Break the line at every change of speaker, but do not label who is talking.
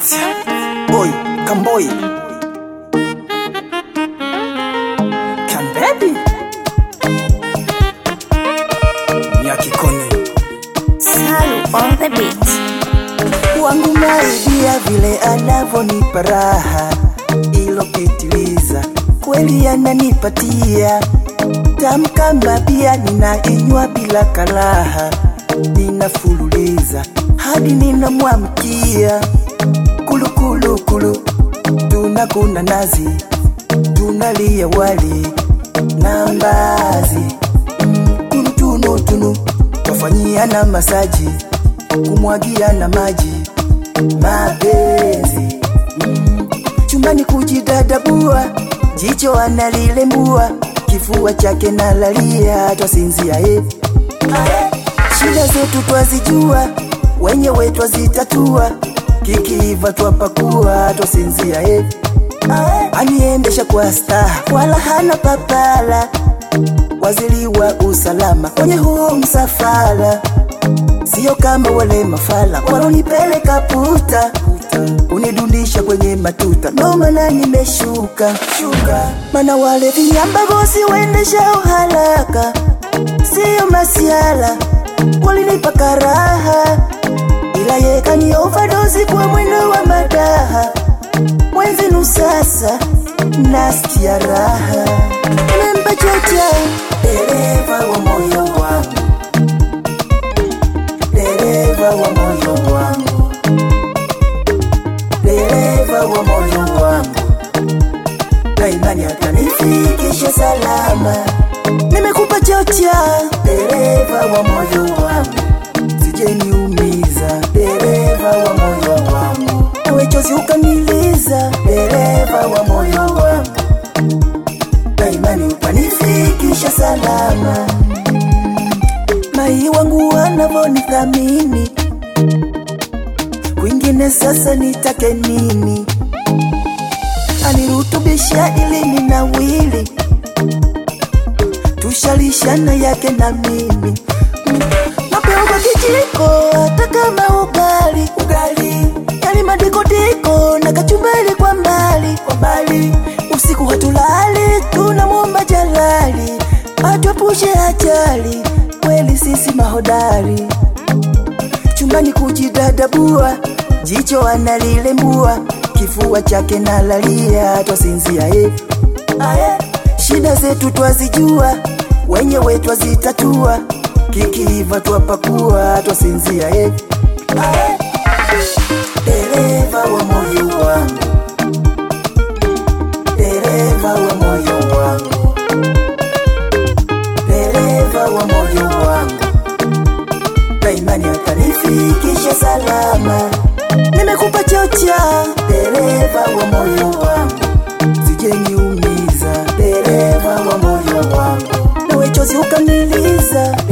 Boy, Kamboy. Can baby. Nyakikoni.
Salu on the beat.
Wangu maidia vile anavonipa raha ilopitiliza, kweli ananipatia tamu kama bia, ninainywa bila karaha, ninafululiza hadi ninamwamkia kulukulukulu, tunakuna nazi, tunalia wali na mbazi mm, tunutunutunu, twafanyia na masaji kumwagia na maji mapenzi mm. chumbani kujidadabua jicho analilembua kifua chake nalalia twasinzia eh. shida zetu twazijua wenyewe twazitatua kikiiva twapakua twasinzia eh. aniendesha kwa staha wala hana papala waziri wa usalama kwenye huu msafara sio kama wale mafala walonipeleka puta unidundisha kwenye matuta ndo maana nimeshuka shuka mana wale vinyamba bosi waendesha uharaka sio masiala walinipa karaha ila yekani overdose kwa mwendo wa madaha mwenzenu sasa nasikia raha nimempa chocha dereva wa moyo wangu dereva wa moyo wangu, dereva wa moyo wangu, na imani atanifikisha salama. Nimekupa chocha, dereva wa moyo wangu, sijeniumiza, dereva wa moyo wangu, nawe chozi ukaniliza, dereva wa moyo wangu, na imani utanifikisha salama mai wangu wanavonithamini, kwingine sasa nitake nini? Anirutubisha ili ninawili, tushalishana yake na mimi Mm. napewa kwa kijiko hata kama ugali ugali, yani madikodiko na kachumbari kwa mbali kwa mbali, usiku hatulali, tunamwomba Jalali atuepushe ajali kweli sisi mahodari chumbani kujidadabua jicho analilembua kifua chake nalalia twasinzia eh. shida zetu twazijua wenyewe twazitatua kikiiva twapakua twasinzia eh. dereva wa moyo wangu dereva wa moyo wangu dereva wa moyo wangu, na imani atanifikisha salama. Nimekupa chocha, dereva wa moyo wangu, sijeniumiza, dereva wa moyo wangu, nawe chozi ukaniliza,